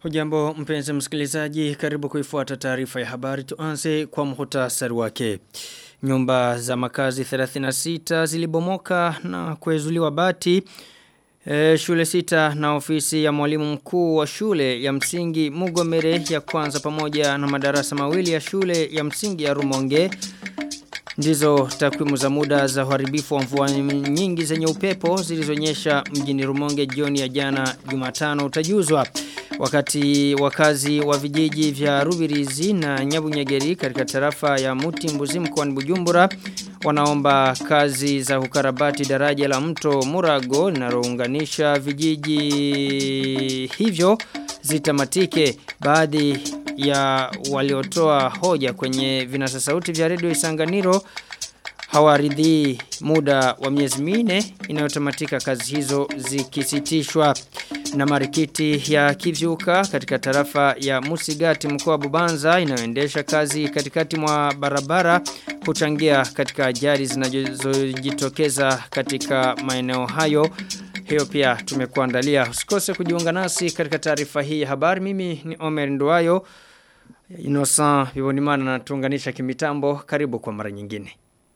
Hujambo mpenzi msikilizaji karibu kuifuata taarifa ya habari tuanze kwa muhtasari wake. Nyumba za makazi 36 zilibomoka na kuezuliwa bati e, shule sita na ofisi ya mwalimu mkuu wa shule ya msingi Mugomere ya kwanza pamoja na madarasa mawili ya shule ya msingi ya Rumonge Ndizo takwimu za muda za uharibifu wa mvua nyingi zenye upepo zilizonyesha mjini Rumonge jioni ya jana Jumatano utajuzwa. Wakati wakazi wa vijiji vya Rubirizi na Nyabunyegeri katika tarafa ya Muti Mbuzi mkoani Bujumbura wanaomba kazi za kukarabati daraja la mto Murago linalounganisha vijiji hivyo zitamatike baadhi ya waliotoa hoja kwenye vinasa sauti vya redio Isanganiro hawaridhii muda wa miezi minne inayotamatika kazi hizo zikisitishwa na marikiti ya kivyuka katika tarafa ya Musigati mkoa wa Bubanza inayoendesha kazi katikati mwa barabara kuchangia katika ajali zinazojitokeza katika maeneo hayo hiyo pia tumekuandalia usikose kujiunga nasi katika taarifa hii ya habari mimi ni Omer Nduwayo Innocent Vivonimana na tuunganisha kimitambo karibu kwa mara nyingine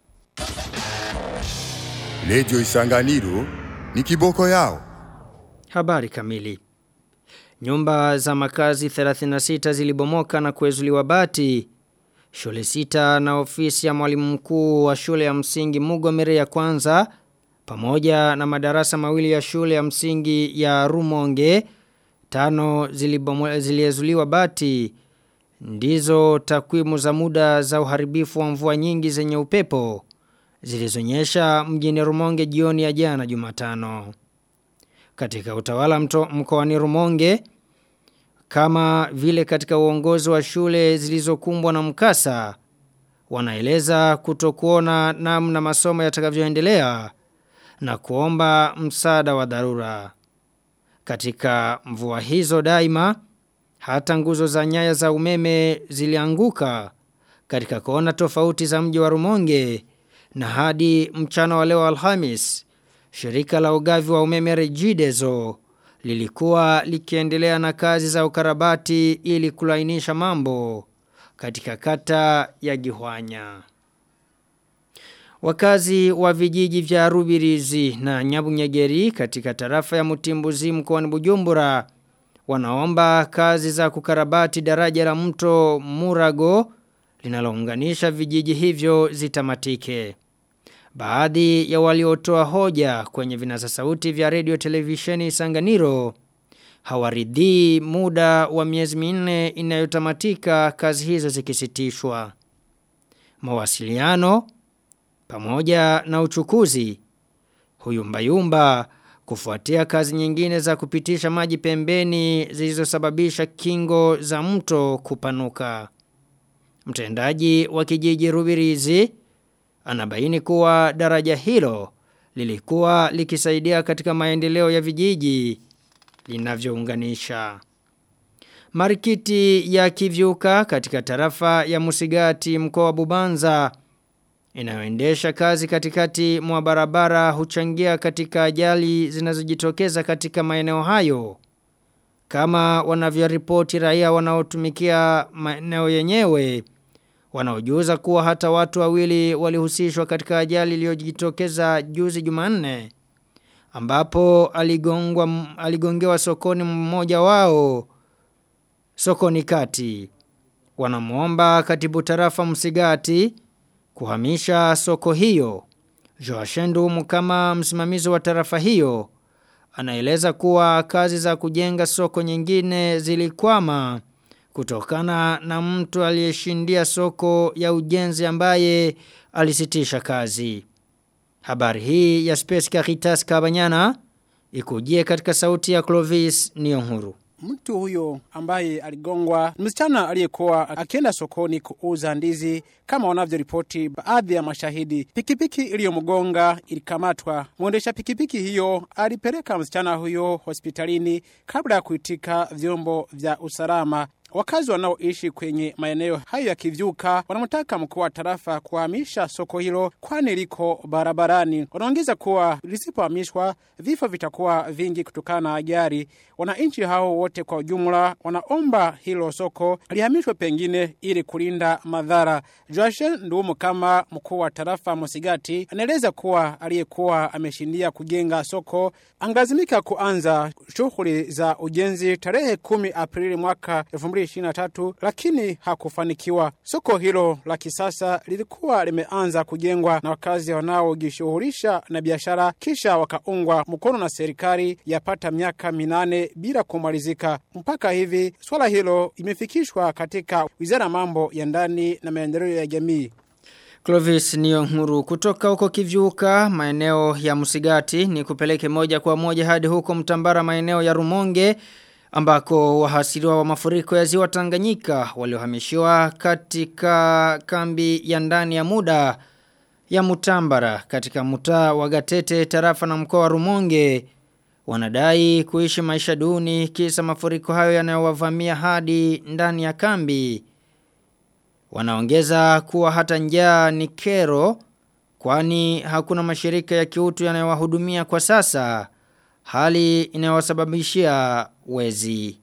Lejo Isanganiro ni kiboko yao. Habari kamili. Nyumba za makazi 36 zilibomoka na kuezuliwa bati. Shule sita na ofisi ya mwalimu mkuu wa shule ya msingi Mugomere ya kwanza pamoja na madarasa mawili ya shule ya msingi ya Rumonge tano ziliezuliwa bati. Ndizo takwimu za muda za uharibifu wa mvua nyingi zenye upepo zilizonyesha mjini Rumonge jioni ya jana Jumatano. Katika utawala mto mkoani Rumonge kama vile katika uongozi wa shule zilizokumbwa na mkasa wanaeleza kutokuona namna masomo yatakavyoendelea na kuomba msaada wa dharura. Katika mvua hizo daima hata nguzo za nyaya za umeme zilianguka katika kona tofauti za mji wa Rumonge na hadi mchana wa leo Alhamis shirika la ugavi wa umeme Regideso lilikuwa likiendelea na kazi za ukarabati ili kulainisha mambo katika kata ya Gihwanya. Wakazi wa vijiji vya Rubirizi na Nyabunyegeri katika tarafa ya Mutimbuzi mkoani Bujumbura wanaomba kazi za kukarabati daraja la mto Murago linalounganisha vijiji hivyo zitamatike. Baadhi ya waliotoa hoja kwenye vinasa sauti vya radio televisheni Sanganiro hawaridhii muda wa miezi minne inayotamatika kazi hizo zikisitishwa. Mawasiliano pamoja na uchukuzi huyumbayumba kufuatia kazi nyingine za kupitisha maji pembeni zilizosababisha kingo za mto kupanuka. Mtendaji wa kijiji Rubirizi anabaini kuwa daraja hilo lilikuwa likisaidia katika maendeleo ya vijiji linavyounganisha. Marikiti ya kivyuka katika tarafa ya Musigati mkoa wa Bubanza inayoendesha kazi katikati mwa barabara huchangia katika ajali zinazojitokeza katika maeneo hayo. Kama wanavyoripoti raia wanaotumikia maeneo yenyewe wanaojuza kuwa hata watu wawili walihusishwa katika ajali iliyojitokeza juzi Jumanne ambapo aligongwa aligongewa sokoni mmoja wao sokoni kati wanamuomba katibu tarafa Msigati kuhamisha soko hiyo Joashendu kama msimamizi wa tarafa hiyo anaeleza kuwa kazi za kujenga soko nyingine zilikwama kutokana na mtu aliyeshindia soko ya ujenzi ambaye alisitisha kazi. Habari hii ya Space Caritas Kabanyana ikujie katika sauti ya Clovis Nionhuru. Mtu huyo ambaye aligongwa msichana aliyekuwa akienda sokoni kuuza ndizi kama wanavyoripoti baadhi ya mashahidi. Pikipiki iliyomgonga ilikamatwa. Mwendesha pikipiki hiyo alipeleka msichana huyo hospitalini kabla ya kuitika vyombo vya usalama. Wakazi wanaoishi kwenye maeneo hayo ya kivyuka wanamtaka mkuu wa tarafa kuhamisha soko hilo kwani liko barabarani. Wanaongeza kuwa lisipohamishwa vifo vitakuwa vingi kutokana na ajali. Wananchi hao wote kwa ujumla wanaomba hilo soko lihamishwe pengine ili kulinda madhara. Joashe Ndumu kama mkuu wa tarafa Mosigati anaeleza kuwa aliyekuwa ameshindia kujenga soko angalazimika kuanza shughuli za ujenzi tarehe 10 Aprili mwaka 2023 lakini hakufanikiwa. Soko hilo la kisasa lilikuwa limeanza kujengwa na wakazi wanaojishughulisha na biashara kisha wakaungwa mkono na serikali yapata miaka minane bila kumalizika. Mpaka hivi swala hilo imefikishwa katika Wizara ya Mambo ya Ndani na Maendeleo ya Jamii. Clovis Niyonkuru kutoka huko kivyuka maeneo ya Musigati ni kupeleke moja kwa moja hadi huko mtambara maeneo ya Rumonge ambako wahasiriwa wa mafuriko ya ziwa Tanganyika waliohamishiwa katika kambi ya ndani ya muda ya Mutambara katika mtaa wa Gatete tarafa na mkoa wa Rumonge wanadai kuishi maisha duni kisa mafuriko hayo yanayowavamia hadi ndani ya kambi Wanaongeza kuwa hata njaa ni kero kwani hakuna mashirika ya kiutu yanayowahudumia kwa sasa hali inayowasababishia wezi.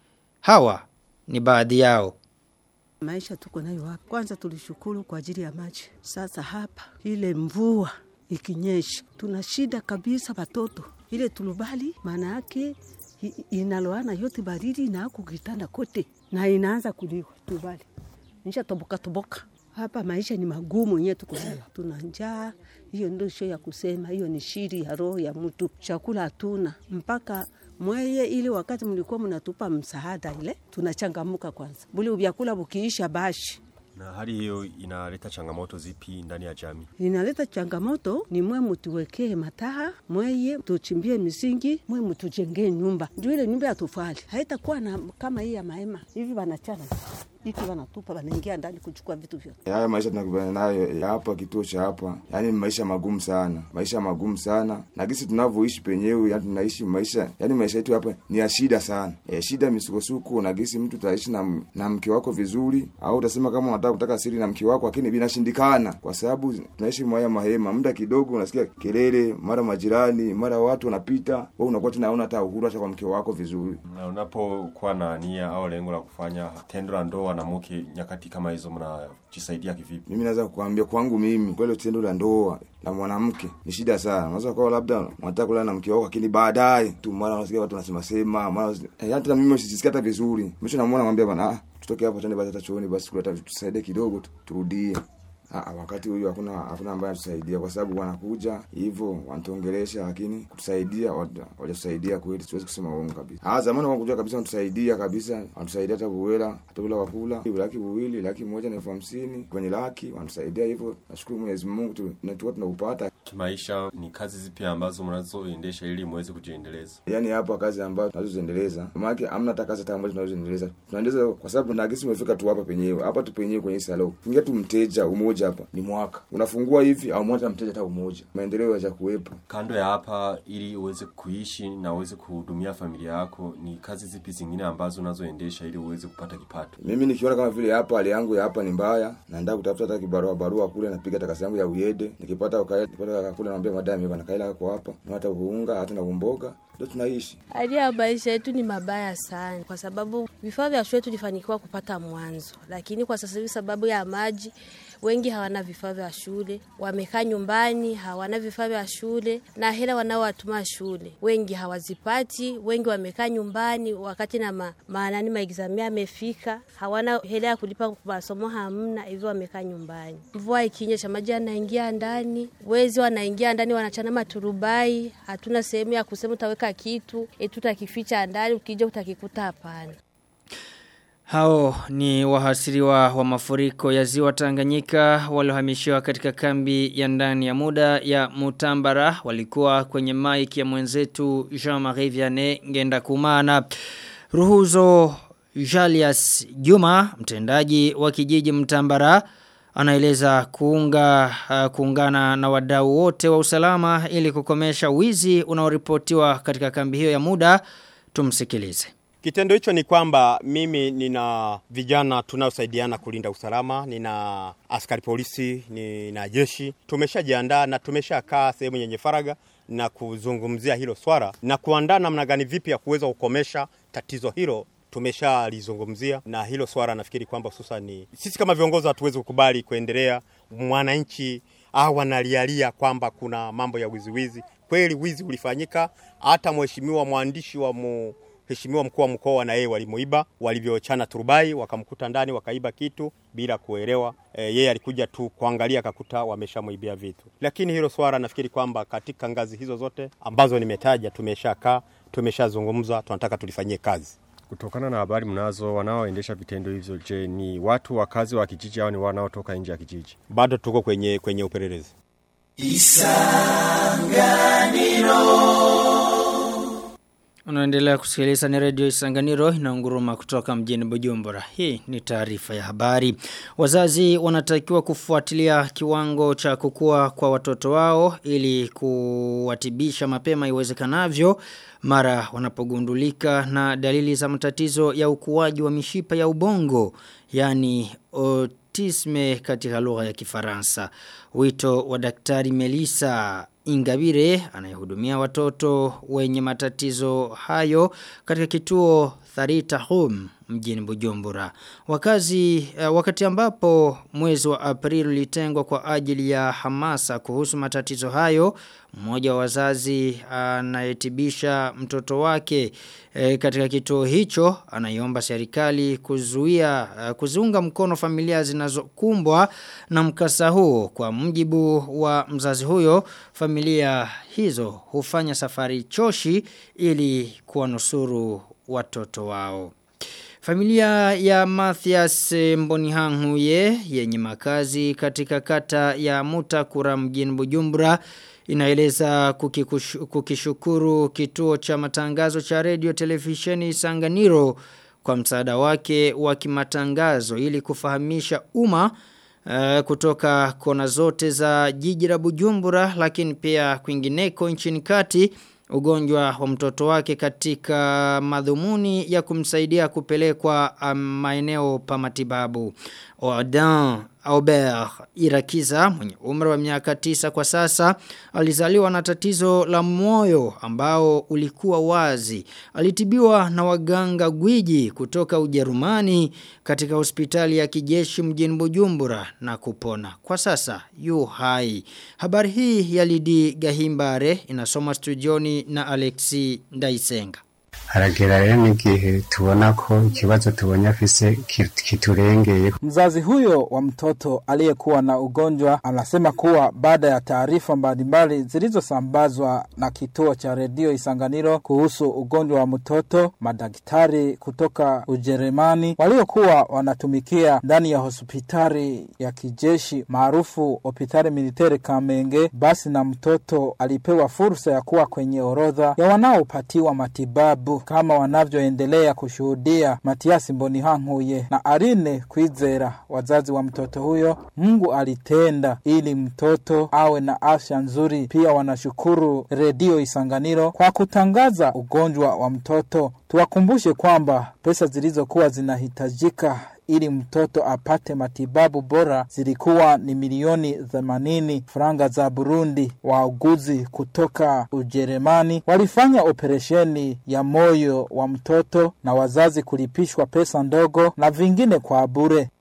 Hawa ni baadhi yao. Maisha tuko nayo hapa. Kwanza tulishukuru kwa ajili ya maji. Sasa hapa ile mvua ikinyesha tuna shida kabisa watoto. Ile tulubali maana yake inaloana yote baridi na kukitanda kote na inaanza kuliwa tubali nisha toboka toboka hapa maisha ni magumu yenyewe tuko nayo tuna njaa hiyo ndio sio ya kusema hiyo ni shiri ya roho ya mtu chakula hatuna mpaka mweye ili wakati mlikuwa mnatupa msaada ile tunachangamuka kwanza buli vyakula bukiisha bashi na hali hiyo inaleta changamoto zipi ndani ya jamii? Inaleta changamoto ni mwe mutuwekee mataha, mweye tuchimbie misingi, mwe mutujengee nyumba. Ndio ile nyumba ya tofali haitakuwa na kama hii ya mahema hivi, wanachana hiki wanatupa, wanaingia ndani kuchukua vitu vyote. Haya maisha tunakubana nayo hapa kituo cha hapa, yani maisha magumu sana, maisha magumu sana, na gisi tunavyoishi penyewe, yani tunaishi maisha, yani maisha yetu hapa ni ya shida sana, e, shida misukosuko, na gisi mtu utaishi na, na mke wako vizuri, au utasema kama unataka kutaka siri na mke wako, lakini binashindikana kwa sababu tunaishi mwaya mahema. Muda kidogo unasikia kelele, mara majirani, mara watu wanapita, wewe unakuwa tunaona hata uhuru hata kwa mke wako vizuri. Na unapokuwa na nia au lengo la kufanya tendo la ndoa na mke nyakati kama hizo, mnajisaidia kivipi? Mimi naweza kukuambia kwangu mimi, kweli tendo la ndoa la mwanamke ni shida sana. Unaweza kuwa labda unataka kulala na mke wako, lakini baadaye tu mara unasikia watu wanasema sema, mara eh, hata mimi usisikia hata vizuri. Mwisho namuona namwambia bwana, ah, tutoke hapa twende basi hata chooni basi kuleta tusaidie kidogo tu, turudie. Ah, wakati huyu hakuna hakuna ambaye atusaidia kwa sababu wanakuja hivyo wanatuongelesha, lakini kutusaidia wajatusaidia kweli, siwezi kusema uongo kabisa. Ah, zamani wanakuja kabisa wanatusaidia kabisa, wanatusaidia hata buwela, hata bila wakula laki buwili, laki moja na elfu hamsini kwenye laki, wanatusaidia hivyo. Nashukuru Mwenyezi Mungu tu tunatoka tunakupata. Kimaisha ni kazi zipi ambazo mnazoendesha ili muweze kujiendeleza? Yaani hapa kazi ambazo tunazoziendeleza, maana hamna hata kazi hata ambazo tunazoziendeleza. Tunaendeleza kwa sababu na gisi umefika tu hapa penyewe, hapa tu penyewe kwenye salon. Ingia tu mteja umoja hapa ni mwaka unafungua hivi au mmoja mteja hata umoja, maendeleo yaja kuwepo. Kando ya hapa, ili uweze kuishi na uweze kuhudumia familia yako, ni kazi zipi zingine ambazo unazoendesha ili uweze kupata kipato? Mimi nikiona kama vile hapa hali yangu ya hapa ni mbaya, naenda kutafuta hata kibarua barua kule, napiga hata kazi yangu ya uyede, nikipata ukae, nikipata kule, naambia madam bwana, kaila kwa hapa na hata kuunga hata na kumboga ndio tunaishi. Hali ya maisha yetu ni mabaya sana, kwa sababu vifaa vya shule tulifanikiwa kupata mwanzo, lakini kwa sasa hivi sababu ya maji wengi hawana vifaa vya shule, wamekaa nyumbani, hawana vifaa vya shule na hela wanaowatuma shule wengi hawazipati. Wengi wamekaa nyumbani wakati na ma, maanani maexamia amefika, hawana hela ya kulipa masomo, hamna hivyo, wamekaa nyumbani. Mvua ikinyesha, maji yanaingia ndani, wezi wanaingia ndani, wanachana maturubai. Hatuna sehemu ya kusema utaweka kitu eti utakificha ndani, ukija utakikuta, hapana. Hao ni wahasiriwa wa mafuriko ya ziwa Tanganyika waliohamishiwa katika kambi ya ndani ya muda ya Mutambara walikuwa kwenye maiki ya mwenzetu Jean-Marie Vianney Ngenda Kumana. Ruhuzo Jalias Juma mtendaji wa kijiji Mtambara anaeleza kuunga uh, kuungana na wadau wote wa usalama ili kukomesha wizi unaoripotiwa katika kambi hiyo ya muda tumsikilize. Kitendo hicho ni kwamba mimi nina vijana tunaosaidiana kulinda usalama, nina askari polisi, nina jeshi. Tumeshajiandaa na tumeshakaa sehemu yenye faraga na kuzungumzia hilo swala na kuandaa namna gani vipi ya kuweza kukomesha tatizo hilo tumeshalizungumzia na hilo swala nafikiri kwamba hususan ni sisi kama viongozi hatuwezi kukubali kuendelea mwananchi au analialia kwamba kuna mambo ya wiziwizi. Kweli wizi ulifanyika, hata mheshimiwa mwandishi wa mu Mheshimiwa mkuu wa mkoa na yeye walimuiba, walivyochana turubai wakamkuta ndani wakaiba kitu bila kuelewa. E, yeye alikuja tu kuangalia akakuta wameshamuibia vitu. Lakini hilo swala nafikiri kwamba katika ngazi hizo zote ambazo nimetaja tumeshakaa, tumeshazungumza, tunataka tulifanyie kazi. Kutokana na habari mnazo, wanaoendesha vitendo hivyo, je, ni watu wakazi wa kijiji au ni wanaotoka nje ya kijiji? Bado tuko kwenye kwenye upelelezi. Unaendelea kusikiliza ni redio Isanganiro inaunguruma kutoka mjini Bujumbura. Hii ni taarifa ya habari. Wazazi wanatakiwa kufuatilia kiwango cha kukua kwa watoto wao ili kuwatibisha mapema iwezekanavyo mara wanapogundulika na dalili za matatizo ya ukuaji wa mishipa ya ubongo yani autisme katika lugha ya Kifaransa. Wito wa daktari Melissa Ingabire anayehudumia watoto wenye matatizo hayo katika kituo Tharita Home mjini Bujumbura. Wakazi uh, wakati ambapo mwezi wa Aprili ulitengwa kwa ajili ya hamasa kuhusu matatizo hayo, mmoja wa wazazi anayetibisha mtoto wake e, katika kituo hicho anaiomba serikali kuzuia uh, kuziunga mkono familia zinazokumbwa na mkasa huo kwa mjibu wa mzazi huyo familia hizo hufanya safari choshi ili kuwanusuru watoto wao. Familia ya Mathias Mbonihanguye yenye makazi katika kata ya Mutakura mjini Bujumbura inaeleza kukikushu, kukishukuru kituo cha matangazo cha radio televisheni Sanganiro kwa msaada wake wa kimatangazo ili kufahamisha umma Uh, kutoka kona zote za jiji la Bujumbura lakini pia kwingineko nchini kati ugonjwa wa mtoto wake katika madhumuni ya kumsaidia kupelekwa um, maeneo pa matibabu. Odan Aubert Irakiza mwenye umri wa miaka tisa kwa sasa alizaliwa na tatizo la moyo ambao ulikuwa wazi. Alitibiwa na waganga gwiji kutoka Ujerumani katika hospitali ya kijeshi mjini Bujumbura na kupona. Kwa sasa yu hai. Habari hii ya Lidi Gahimbare inasoma studioni na Alexi Ndaisenga haragera rero n'igihe tubona ko ikibazo tubonye afise kiturengeye. Mzazi huyo wa mtoto aliyekuwa na ugonjwa anasema kuwa baada ya taarifa mbalimbali zilizosambazwa na kituo cha redio Isanganiro kuhusu ugonjwa wa mtoto, madaktari kutoka Ujerumani waliokuwa wanatumikia ndani ya hospitali ya kijeshi maarufu hospitali militeri Kamenge, basi na mtoto alipewa fursa ya kuwa kwenye orodha ya wanaopatiwa matibabu kama wanavyoendelea kushuhudia Matiasi Mbonihankuye na Arine Kwizera, wazazi wa mtoto huyo. Mungu alitenda ili mtoto awe na afya nzuri. Pia wanashukuru redio Isanganiro kwa kutangaza ugonjwa wa mtoto. Tuwakumbushe kwamba pesa zilizokuwa zinahitajika ili mtoto apate matibabu bora zilikuwa ni milioni 80 franga za Burundi. Wauguzi kutoka Ujerumani walifanya operesheni ya moyo wa mtoto na wazazi kulipishwa pesa ndogo na vingine kwa bure.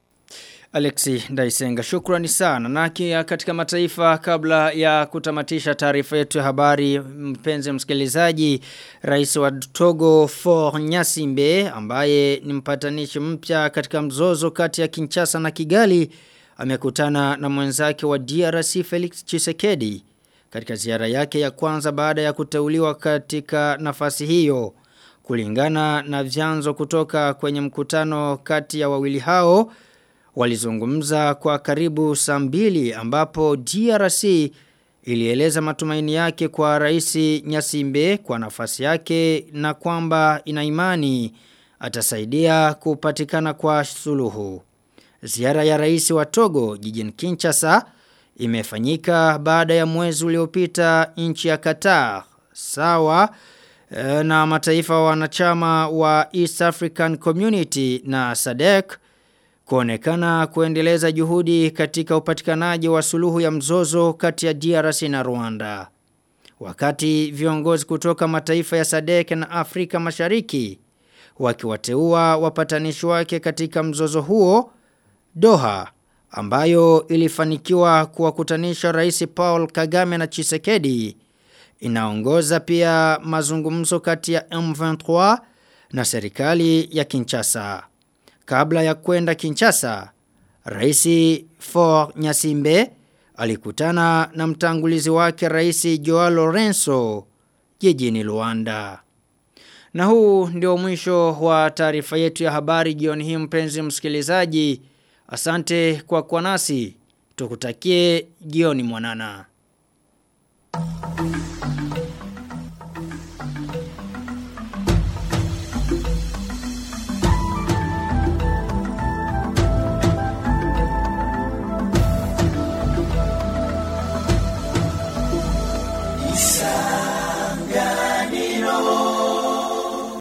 Alexi Ndaisenga shukrani sana na kia katika mataifa kabla ya kutamatisha taarifa yetu ya habari mpenzi msikilizaji rais wa Togo For Nyasimbe ambaye ni mpatanishi mpya katika mzozo kati ya Kinshasa na Kigali amekutana na mwenzake wa DRC Felix Chisekedi katika ziara yake ya kwanza baada ya kuteuliwa katika nafasi hiyo kulingana na vyanzo kutoka kwenye mkutano kati ya wawili hao walizungumza kwa karibu saa mbili ambapo DRC ilieleza matumaini yake kwa rais Nyasimbe kwa nafasi yake na kwamba ina imani atasaidia kupatikana kwa suluhu. Ziara ya rais wa Togo jijini Kinshasa imefanyika baada ya mwezi uliopita nchi ya Qatar sawa e, na mataifa wanachama wa East African Community na SADC kuonekana kuendeleza juhudi katika upatikanaji wa suluhu ya mzozo kati ya DRC na Rwanda. Wakati viongozi kutoka mataifa ya SADC na Afrika Mashariki wakiwateua wapatanishi wake katika mzozo huo Doha ambayo ilifanikiwa kuwakutanisha Rais Paul Kagame na Chisekedi inaongoza pia mazungumzo kati ya M23 na serikali ya Kinshasa. Kabla ya kwenda Kinshasa, Rais For Nyasimbe alikutana na mtangulizi wake Rais Joao Lorenzo jijini Luanda. Na huu ndio mwisho wa taarifa yetu ya habari jioni hii mpenzi msikilizaji. Asante kwa kwa nasi. Tukutakie jioni mwanana.